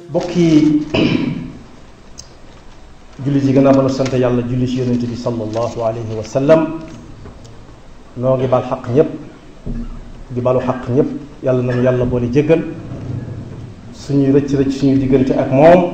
bokki julli ji gën a mën a sant yàlla julli ci yonent bi sallallahu alayhi wa sallam noo ngi bal xaq ñëpp di balu xaq ñëpp yàlla nañu yàlla boole jéggal suñuy rëcc rëcc suñuy diggante ak moom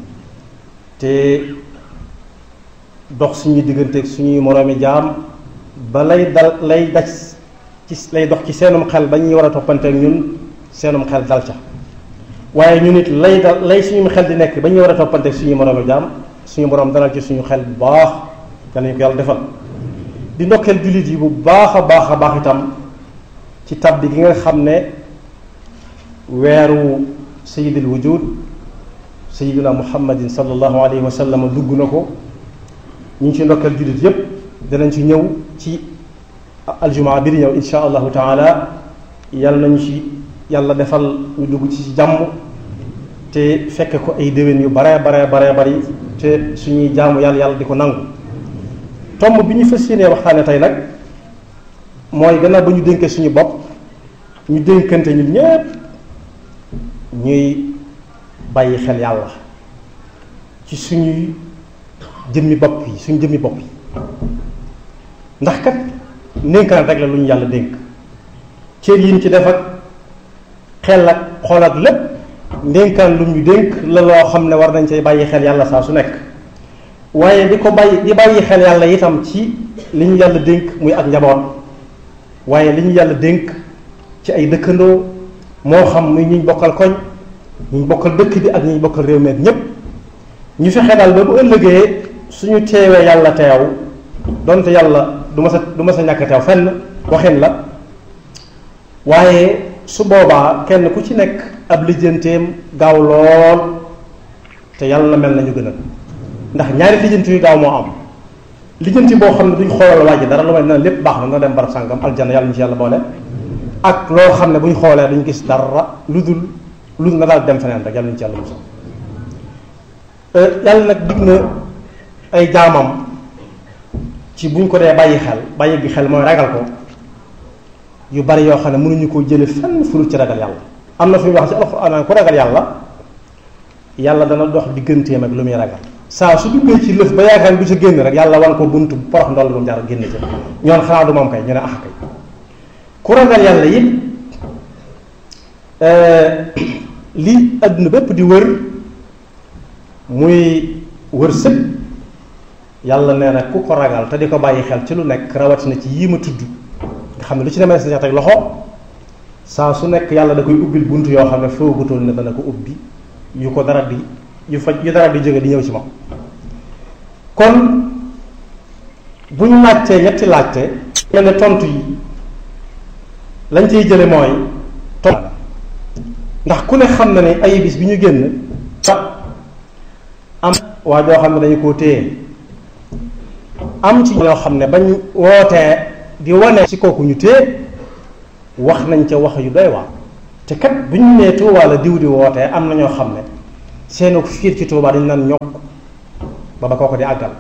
te dox suñuy diggante ak suñuy moroomi jaam ba lay dal lay daj ci lay dox ci seenum xel ba ñuy war a toppante ak ñun seenum xel dal ca waaye ñu nit lay dal lay suñu xel di nekk ba ñuy war a toppante ak suñuy moroomi jaam suñu borom dalal ci suñu xel bu baax yal nañu ko yàlla defal di ndokkeel jullit yi bu baax a baax a baax itam ci tabbi gi nga xam ne weeru sayidil wujud sayiduna muhammadin sallallahu alayhi wa sallam dugg na ko ñu ngi ci ndokkeel jullit yépp danañ ci ñëw ci aljumaa bi di ñëw insha allahu taala yàlla nañu ci yàlla defal ñu dugg ci jàmm te fekk ko ay déwén yu bare bare bare bari te suñuy jaamu yàlla yàlla di ko nangu tomb bi ñu fas yéenee waxtaane tey nag mooy gannaaw ba ñu dénkee suñu bopp ñu dénkante ñun ñépp ñuy bàyyi xel yàlla ci suñuy jëmmi bopp yi suñu jëmmi bopp yi ndax kat ndénkaan rek la lu ñu yàlla dénk cër yi ñu ci def ak xel ak xool ak lépp ndénkaan lu ñu dénk la loo xam ne war nañ cay bàyyi xel yàlla saa su nekk waaye di ko bàyyi di bàyyi xel yàlla itam ci li ñu yàlla dénk muy ak njaboot waaye li ñu yàlla dénk ci ay dëkkandoo moo xam muy ñuñ bokkal koñ ñuñ bokkal dëkk bi ak ñuñ bokkal réew meek ñépp ñu fexe daal ba bu ëllëgee suñu teewee yàlla teew donte yàlla du ma sa du ma sa ñàkk teew fenn waxin la waaye su boobaa kenn ku ci nekk ab lijjanteem gaaw lool te yàlla na mel nañu gënal ndax ñaari lijjanti yu gaaw moo am lijjanti boo xam ne duñ xoolal waa ji dara lu may na lépp baax na na dem barab sàngam aljanna yàlla ñu ci yàlla boole ak loo xam ne buñ xoolee duñ gis dara lu dul lu dul na daal dem feneen rek yàlla ñu ci yàlla musal yàlla nag dig na ay jaamam ci buñ ko dee bàyyi xel bàyyi gi xel mooy ragal ko yu bari yoo xam ne mënuñu koo jële fenn furul ci ragal yàlla am na fi wax ci alxuraan ku ragal yàlla yàlla dana dox digganteem ak lu muy ragal saa su duggee ci lëf ba yaakaar du ca génn rek yàlla wan ko buntu porox ndoll bu mu jaar génn ca ñoon xanaa du moom kay ñu ne ah kay ku ragal yàlla it li adduna bépp di wër muy wër sëg yàlla nee na ku ko ragal te di ko bàyyi xel ci lu nekk rawatina ci yii ma tudd nga xam ne lu ci demee sa teg loxo saa su nekk yàlla da koy ubbil bunt yoo xam ne foogutoon ne dana ko ubbi yu ko dara di yu fa yu dara di jóge di ñëw ci moom kon bu ñu laajtee ñetti laajte mel ne tontu yi lañ ciy jële mooy tontu ndax ku ne xam na ne ay bis bi ñu génn am waa joo xam ne dañu koo téye am ci ñoo xam ne bañ wootee di wane ci kooku ñu téye wax nañ ca wax yu doy waar te kat bu ñu nee Tuubaa la diw di wootee am na ñoo xam ne seenu fiir ci Tuubaa dañu naan ñokk ba ba kooku di àggal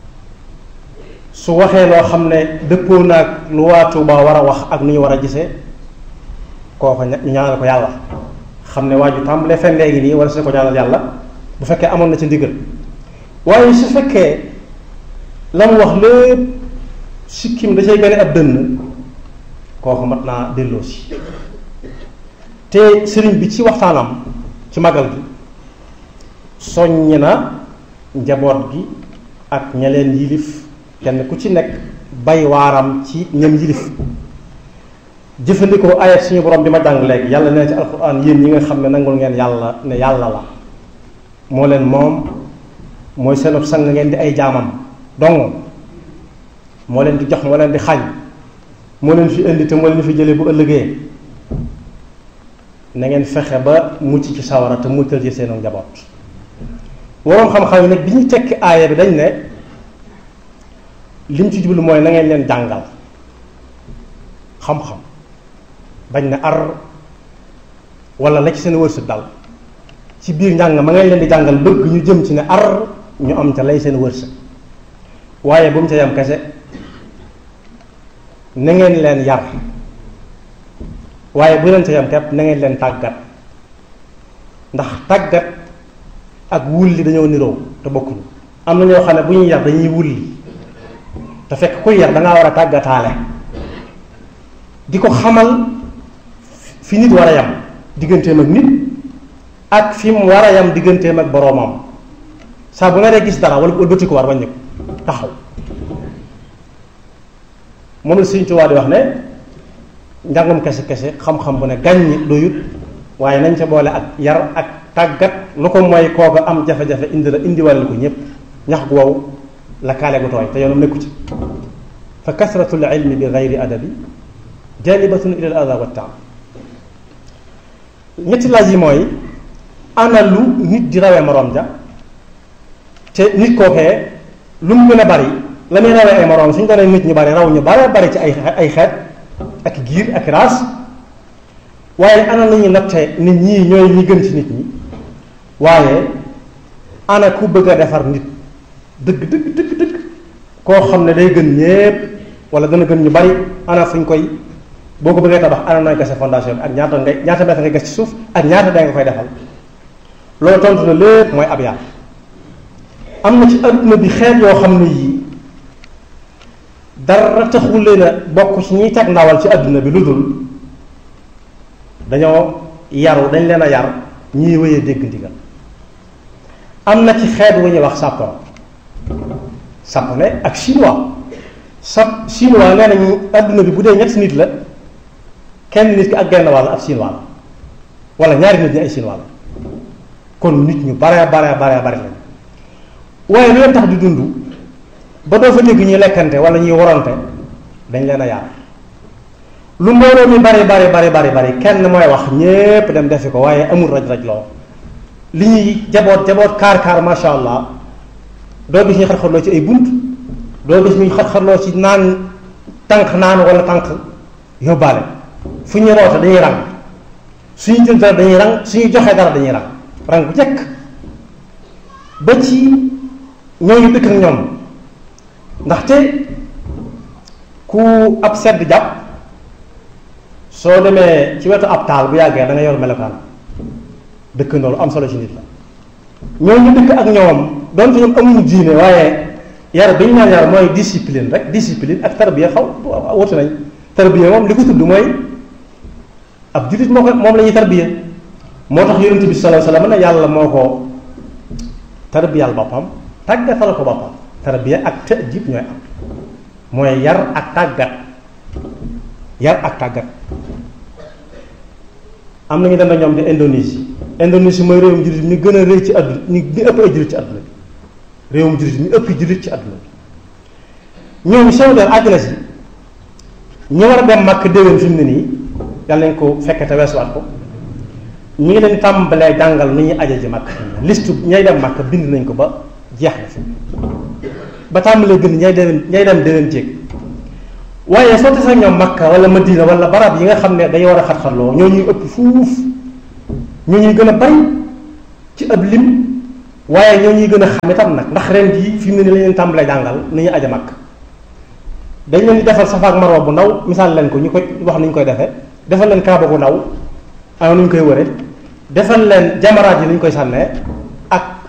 su waxee loo xam ne dëppoo naag lu waa Tuubaa war a wax ak nu ñu war a gisee kooku ñu ñaanal ko yàlla xam ne waa ju tàmbalee fen léegi nii wala su ko ñaanal yàlla bu fekkee amoon na ci ndigal waaye su fekkee la mu wax lépp sikkim da cay mel ab dënn kooku mat naa delloo si te sëriñ bi ci waxtaanam ci magal gi soññ na njaboot gi ak ña leen yilif kenn ku ci nekk bay waaram ci ñam yilif jëfandikoo ayat suñu borom bi ma jàng léegi yàlla nee ci alxuraan yéen ñi nga xam ne nangul ngeen yàlla ne yàlla la moo leen moom mooy seenub sang ngeen di ay jaamam dong moo leen di jox moo leen di xañ moo leen fi indi te moo leen fi jëlee bu ëllëgee na ngeen fexe ba mucc ci sawara te muccal ci seenu njaboot waroom xam-xam yi nag bi ñuy tekki aaya bi dañ ne lim ci jublu mooy na ngeen leen jàngal xam-xam bañ ne ar wala la ci seen wërsëg dal ci biir njàng ma ngeen leen di jàngal bëgg ñu jëm ci ne ar ñu am ca lay seen wërsëg waaye bu mu ca yam kese na ngeen leen yar waaye bu leen ca yam kepp na ngeen leen tàggat ndax tàggat ak wulli dañoo niroo te bokkuñu am na ñoo xam ne bu ñuy yar dañuy wulli te fekk kuy yar da ngaa war a tàggataale di ko xamal fi nit war a yam digganteem ak nit ak fi mu war a yam digganteem ak boroomam saa bu nga dee gis dara wala wëlbati ko war bañ ko taxaw moom la Sëriñ Tuubaa di wax ne njàngum kese kese xam-xam bu ne gàññi doyut waaye nañ ca boole ak yar ak tàggat lu ko mooy kooka am jafe-jafe indi la indiwale ko ñépp ñax gu wow la kaale gu tooy te yoonam nekku ci fa kasratul ilmi bi gayri adabi jalibatun ila al ada wa taam ñetti laaj yi mooy ana lu nit di rawee moroom ja te nit kookee lu mu gën a bari la muy rawee ay moroom suñ doonee nit ñu bari raw ñu bare bari ci ay ay xeet ak giir ak raas waaye ana la ñuy nattee nit ñii ñooy ñi gën ci nit ñi waaye ana ku bëgg a defar nit dëgg dëgg dëgg dëgg koo xam ne day gën ñépp wala dana gën ñu bari ana fuñ koy boo ko bëggee tabax ana nooy gase fondation bi ak ñaata ngay ñaata mètre ngay gas ci suuf ak ñaata day nga koy defal loolu tontu na lépp mooy ab yar am na ci adduna bi xeet yoo xam ne yii dara taxul leen a bokk ci ñiy teg ndawal ci adduna bi lu dul dañoo yaru dañ leen a yar ñiy wéyee dégg ndigal am na ci xeet wu ñuy wax sapon japonais ak chinois sa chinois nee nañu adduna bi bu dee ñetti nit la kenn nit ki ak genn wàll ab chinois la wala ñaari nit ñi ay chinois la kon nit ñu bare bare bare bare lañ waaye lu leen tax di dund ba doo fa dégg ñuy lekkante wala ñuy warante dañ leen a yaar lu mbooloo mi bari bari bari bari bari kenn mooy wax ñépp dem defi ko waaye amul raj-raj loo li ñuy jaboot jaboot kaar kaar masha allah doo gis ñuy xar-xarloo ci ay bunt doo gis ñuy xar-xarloo ci naan tànk naan wala tànk yóbbaale fu ñuy roote dañuy rang suñu jël dara dañuy rang suñu joxee dara dañuy rang rang bu jekk ba ci ñooñu dëkk ak ñoom ndaxte ku ab sedd jàpp soo demee ci wetu ab taal bu yàggee da nga yor melokaan dëkkandoolu am solo ci nit la ñooñu dëkk ak ñoom donte ñoom amuñu diine waaye yar bi ñu naan yar mooy discipline rek discipline ak tarbiya xaw wuti nañ tarbiya moom li ko tudd mooy ab jullit moo ko moom la ñuy tarbiya moo tax yonent bi sallallahu alayhi wasallam ne yàlla moo ko tarbiyal boppam tàggatal ko boppam tarbiya ak ta'dib ñooy am mooy yar ak tàggat yar ak tàggat am nañu dem na ñoom di Indonésie Indonésie mooy réewum jullit mi gën a rëy ci àdduna ñi ñi ëpp ay jullit ci àdduna bi réewum jullit mi ëpp jullit ci àdduna bi ñoom seen der àgg na si ñu war a dem màkk déwén fi mu ne nii yàlla nañ ko fekke te weesuwaat ko ñu ngi leen tàmbalee jàngal nu ñuy aje ji màkk listu ñay dem màkk bind nañ ko ba jeex na fi ba tàmbalee gën ñay dem ñay dem déwén jéeg waaye soo tasee ñoom Makka wala Madina wala barab yi nga xam ne dañu war a xat-xatloo ñoo ñuy ëpp fuuf ñoo ñuy gën a bari ci ab lim waaye ñoo ñuy gën a xam itam nag ndax ren jii fi mu ne nii la leen tàmbalee jàngal ni ñuy aja Makka dañ leen di defal Safa ak Marwa bu ndaw misaal leen ko ñu koy wax ni ñu koy defee defal leen Kaaba bu ndaw am nu ñu koy wëre defal leen jamaraat yi ni ñu koy sànnee ak